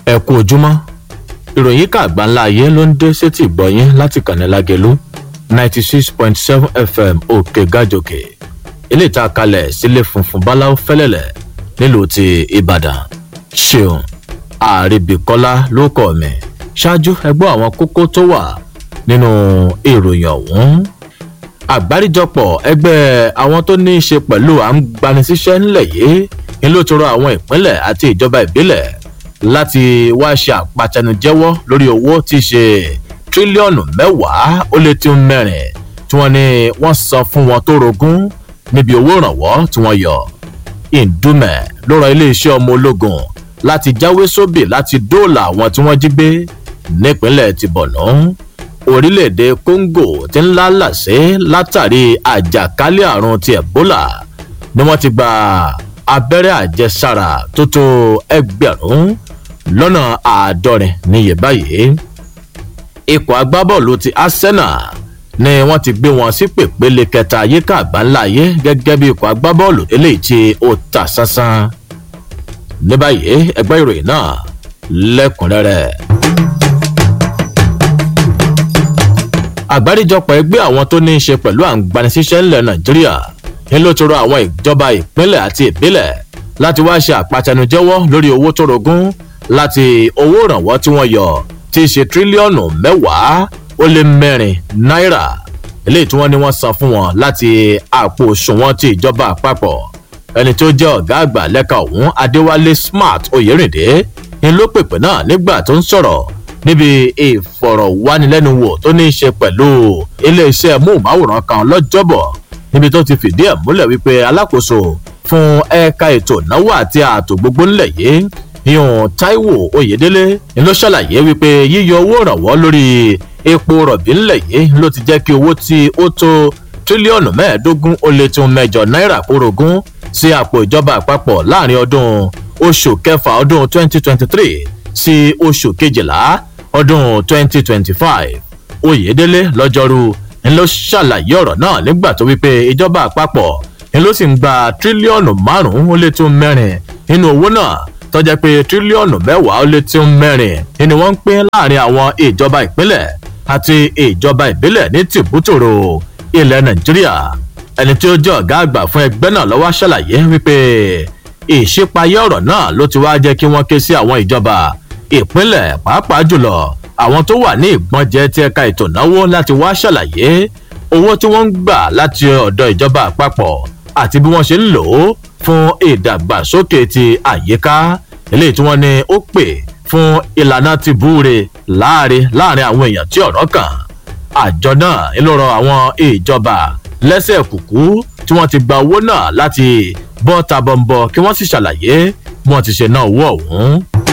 ẹ kú ojúmọ́ ìròyìn kàgbà ńlá ayé ló ń dé sétí ìgbọ̀nyín láti kànnì lágẹ̀lú ninety six point seven fm òkè gàjòkè ilé ìta kalẹ̀ sílé funfun báláwo fẹ́lẹ́lẹ̀ nílùú ti ìbàdàn ṣeun àrèbíkọ́lá ló kọ́ mi ṣáájú ẹgbọ́ àwọn kókó tó wà nínú ìròyìn ọ̀hún àgbáríjọpọ̀ ẹgbẹ́ àwọn tó ní í ṣe pẹ̀lú à ń gbanisíṣẹ́ ńlẹ̀ yìí ni ló tọrọ àwọn ìpínlẹ̀ àti ìjọba ìbílẹ̀ láti wá ṣe àpàtẹnujẹ́wọ́ lórí owó tí í ṣe tírílíọ̀nù mẹ́wàá ó lé tí ń mẹ́rin tí wọ́n ní wọ́n san fún wọn tó rogún níbi owó ìrànwọ́ tí wọ́n yọ. ìdúmẹ̀ ló rọ iléeṣẹ́ ọmọ ológun láti jáwé sóbì láti dóòlà àwọn tí wọ́n jí gbé nípínlẹ̀ ti bọ̀nà. orílẹ̀-èdè congo ti ń lálàsé látàrí àjàkálẹ̀ àrùn ti ebola ni wọ́n ti gba abẹ́rẹ́ àjẹsára tó tó ẹgbẹ̀rún lọ́nà àádọ́rin níye báyìí. ikọ̀ agbábọ́ọ̀lù ti arsenal ni wọ́n ti gbé wọn sí pèpele kẹta yíká àgbáńlá ayé gẹ́gẹ́ bí ikọ̀ agbábọ́ọ̀lù eléyìí tí ó ta sánsán. ní báyìí ẹgbẹ́ ìròyìn náà lẹ́kùnrẹ́rẹ́. àgbáríjọpọ̀ ẹgbẹ́ àwọn tó ní í ṣe pẹ̀lú àǹgbanisíṣẹ́ ńlẹ̀ nàìjíríà ń ló tọrọ àwọn ìjọba ìpínlẹ̀ àti ìbílẹ̀ láti wá ṣe àpàtẹnujẹ́wọ́ lórí owó tó rogún láti owó ìrànwọ́ tí wọ́n yọ tí í ṣe tírílíọ̀nù mẹ́wàá ó lé mẹ́rin náírà eléyìí tí wọ́n ní wọ́n san fún wọn láti àpò òṣùwọ̀n ti ìjọba àpapọ̀ ẹni tó jẹ́ ọ̀gá àgbà lẹ́ka ọ̀hún adéwálé smart oyèrìndé ń ló pèpè náà nígbà tó ń sọ̀rọ̀ níbi ìfọ̀rọ̀wánilẹ́nuwò tó ní í ṣe pẹ̀lú iléeṣẹ́ móhùnmáwòrán kan lọ́jọ́bọ̀ níbi tó ti fìdí ẹ̀ múlẹ̀ wípé alákòóso fún ẹ̀ka ètò ìnáwó àti ààtò gbogbo ńlẹ̀ yìí ìhùn taiwo oyedele ni ló ṣàlàyé wípé yíyọ owó ìrànwọ́ lórí epo rọ̀bì ńlẹ̀ yìí ló ti jẹ́ kí owó tí ó tó tírílíọ̀nù mẹ́ẹ̀ẹ́dógún ó lé tún mẹ́jọ náírà kórogún sí àpò ìjọba àpapọ̀ láàrin ọdún oṣù kẹfà ọdún 2023 sí oṣù kejìlá ọdún 2025 oyedele lọ́jọ́rú ń ló ṣàlàyé ọ̀rọ̀ náà nígbà tó wípé ìjọba àpapọ̀ ń ló sì ń gba tírílíọ̀nù márùn-ún ó lé tún mẹ́rin nínú owó náà tọ́jà pé tírílíọ̀nù mẹ́wàá ó lé tún mẹ́rin ni wọ́n ń pín láàrin àwọn ìjọba ìpínlẹ̀ àti ìjọba ìbílẹ̀ ní tìbútòrò ilẹ̀ nàìjíríà ẹni tí ó jẹ́ ọ̀gá àgbà fún ẹgbẹ́ náà lọ́wọ́ ṣàlàyé wípé ìṣípayé ọ̀rọ̀ náà ló ti wá jẹ́ kí wọ́n ké sí àwọn ìjọba ìpínlẹ̀ pàápàá jùlọ àwọn tó wà ní ìgbọ́njẹ ti ẹ̀ka ètò ìnáwó láti wá ṣàlàyé owó tí wọ́n ń gbà láti ọ̀dọ̀ ìjọba àpapọ̀ àti bí wọ́n ṣe ń lò ó fún ìdàgbàsókè ti àyíká eléyìí tí wọ́n ní ó pè fún ìlànà ti búure láàrin láàrin àwọn èèyàn tí ọ̀rọ̀ kàn àjọ náà ń lọ́rọ̀ àwọn ìjọba lẹ́sẹ̀ kùkú tí wọ́n ti gba owó náà láti bọ́ tabọ̀nbọ̀ kí wọ́n sì ṣàlàyé bí wọ́n ti ṣe ná owó ọ̀hún.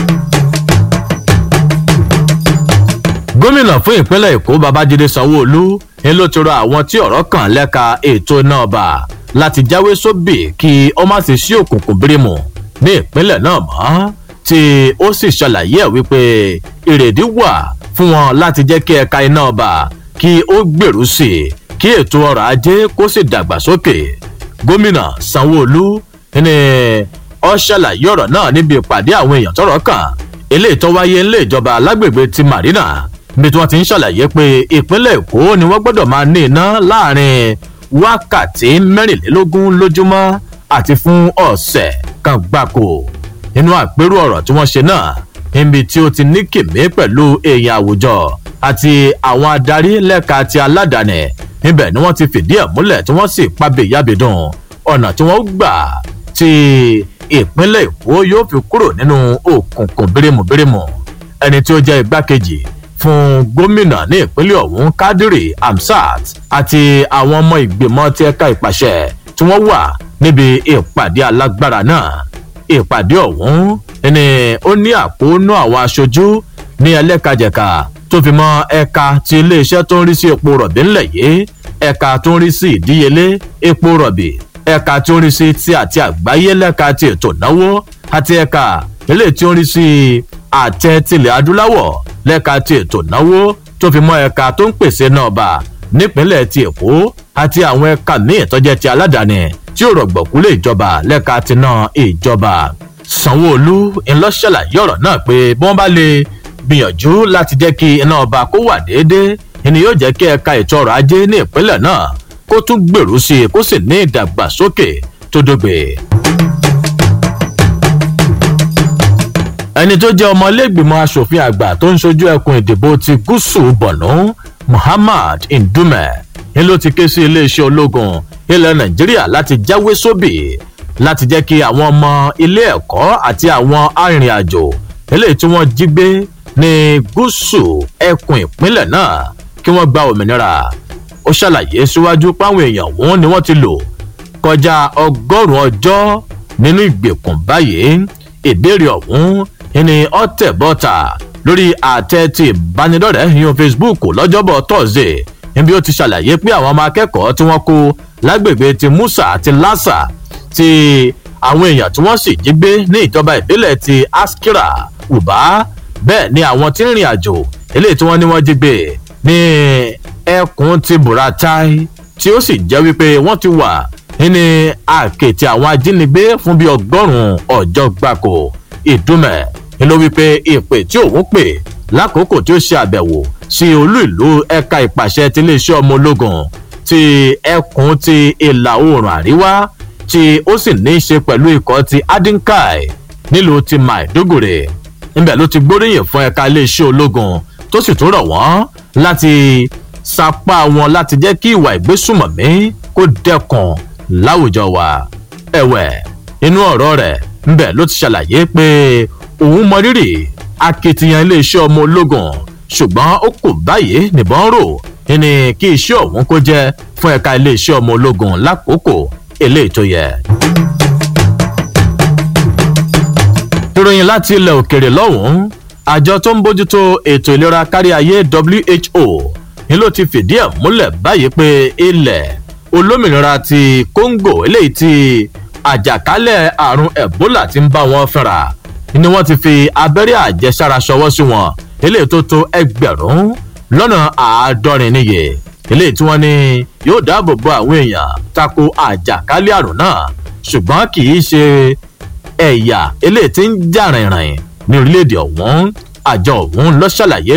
gómìnà fún ìpínlẹ̀ èkó babájídé sanwóolu ń ló ti rọ àwọn tí ọ̀rọ̀ kàn lẹ́ka ètò náà bá láti jáwé sóbì kí ó má sì sí òkùnkùn bírímù ní ìpínlẹ̀ náà mọ́ tí ó sì ṣàlàyé ẹ̀ wípé ìrèdí wà fún wọn láti jẹ́ kí ẹ̀ka iná ọba kí ó gbèrú sí i kí ètò ọrọ̀ ajé kó sì dàgbàsókè gómìnà sanwóolu ní ọ ṣàlàyé ọ̀rọ̀ náà níbi ìpàdé àwọn èèyàn tọrọ kàn eléyìí tó wáyé ńlẹ̀ ìjọba alágbègbè ti marina bí tí wọ́n ti ń ṣàlàyé pé ìpínlẹ̀ èkó ni wọ́n gbọ́dọ̀ máa ní iná láàrin wákàtí mẹ́rìnlélógún lójúmọ́ àti fún ọ̀sẹ̀ kan gbáko nínú àpérò ọ̀rọ̀ tí wọ́n ṣe náà níbi tí ó ti ní kìmí pẹ̀lú èèyàn àwùjọ àti àwọn adarí lẹ́ka ti aládàáni níbẹ̀ ni wọ́n ti fìdí ẹ̀ múlẹ̀ tí wọ́n sì pàbí yábìdùn ọ̀nà tí wọ́n gbà tí ìpínlẹ̀ èkó yóò fi kúrò nínú òkùnkùn bírímùbírímù ẹni tí ó jẹ́ igbákejì fún gómìnà ní ìpínlẹ̀ ọ̀hún kádírì amsat àti àwọn ọmọ ìgbìmọ̀ tí ẹ̀ka ìpàṣẹ tí wọ́n wà níbi ìpàdé alágbára náà ìpàdé ọ̀hún ni ó ní àkóónú àwọn aṣojú ní ẹlẹ́kajẹ̀ka tó fi mọ ẹ̀ka ti iléeṣẹ́ tó ń rí sí epo rọ̀bì ńlẹ̀ yìí ẹ̀ka tó ń rí sí ìdíyelé epo rọ̀bì ẹ̀ka tó ń rí sí ti àti àgbáyé lẹ́ka ti ètò ìnáwó àti ẹ̀ka eléyìí tí ó ń rí sí àtẹ tilẹ̀ adúláwọ̀ lẹ́ka ti ètò ìnáwó tó fi mọ́ ẹ̀ka tó ń pèsè náà bá nípínlẹ̀ ti èkó àti àwọn ẹ̀ka míì tó jẹ́ ti aládàáni tí ó rọ̀gbọ̀kú lé ìjọba lẹ́ka ti náà ìjọba sanwó-olu ńlọ ṣàlàyé ọ̀rọ̀ náà pé bí wọ́n bá lè gbìyànjú láti jẹ́ kí iná ọba kó wà déédéé ni yóò jẹ́ kí ẹ̀ka ètò ọrọ̀ ajé ní ìpínlẹ̀ náà kó tún gbèrú sí i kó sì ní ìdàgbàsókè tó dógbè. ẹni tó jẹ́ ọmọlẹ́gbìmọ̀ asòfin àgbà tó ń ṣojú ẹkùn ìdìbò ti gúúsù bọ̀nú muhammad ndume ni ló ti ké sí iléeṣẹ́ ológun ilẹ̀ nàìjíríà láti jáwé sóbì láti jẹ́ kí àwọn ọmọ ilé ẹ̀kọ́ àti àwọn arìnrìn-àjò eléyìí tí wọ́n jí gbé ní gúúsù ẹkùn ìpínlẹ̀ náà kí wọ́n gba òmìnira ó ṣàlàyé síwájú páwọn èèyàn wọn ni wọ́n ti lò kọjá ọgọ́rùn-ún ọjọ́ nínú ìgbèkùn báyìí ìbéèrè ọ̀hún ni ọ̀tẹ̀ bọ́ta lórí àtẹ ti ìbánidọ́rẹ̀ẹ́ yan facebook lọ́jọ́bọ̀ tọ́sídẹ̀ẹ́ níbi ó ti ṣàlàyé pé àwọn ọmọ akẹ́kọ̀ọ́ tí wọ́n kó lágbègbè ti musa àti lassa ti àwọn èèyàn tí wọ́n sì jí gbé ní ìjọba ìbílẹ̀ ti askira uba bẹ́ẹ̀ ni àwọn tí ń rìn àjò eléyìí tí wọ́n ní wọ́n jí gbé ní ẹkùn ti buratai tí ó sì jẹ́ wípé wọ́n ti wà nínú àkètì àwọn ajínigbé fún bíi ọgọ́rùn-ún ọjọ́ gbáko ìdúmẹ̀ ni ló wípé ìpè tí òun pè lákòókò tí ó ṣe àbẹ̀wò sí olú ìlú ẹ̀ka ìpàṣẹ ti iléeṣẹ́ ọmọ ológun ti ẹkùn ti ìlà oòrùn àríwá tí ó sì ní í ṣe pẹ̀lú ikọ̀ ti adinkai nílùú ti maiduguri níbẹ̀ ló ti gbóríyìn fún ẹ̀ka iléeṣẹ́ ológun tó sì tún rọ̀ wọ́n láti sapá wọn láti jẹ́ kí ìwà ìgbésùmọ̀mí kó dẹ́kun láwùjọ wa ẹ̀wẹ̀ inú ọ̀rọ̀ rẹ̀ ńbẹ̀ ló ti ṣàlàyé pé òun mọrírì akitiyan iléeṣẹ́ ọmọ ológun ṣùgbọ́n ó kò báyìí nìbọn rò ní kí iṣẹ́ ọ̀hún kó jẹ́ fún ẹ̀ka iléeṣẹ́ ọmọ ológun lákòókò eléyìí tó yẹ. ìròyìn láti ilẹ̀ òkèrè lọ́hùn-ún àjọ tó ń bójútó ètò ìlera kárí ayé who ni ló ti fìdí ẹ̀ múlẹ̀ báyìí pé ilẹ̀ olómìnira ti congo eléyìí ti àjàkálẹ̀ àrùn ebola ti ń bá wọn fẹ́ra ni wọ́n ti fi abẹ́rẹ́ àjẹsára ṣọwọ́ sí wọn eléyìí tó tó ẹgbẹ̀rún lọ́nà àádọ́rin níye eléyìí tí wọ́n ní yóò dáàbò bo àwọn èèyàn tako àjàkálẹ̀ àrùn náà ṣùgbọ́n kì í ṣe ẹ̀yà eléyìí tí ń jà rìnrìn ní orílẹ̀-èdè ọ̀hún àjọ ọ̀hún ló ṣàlàyé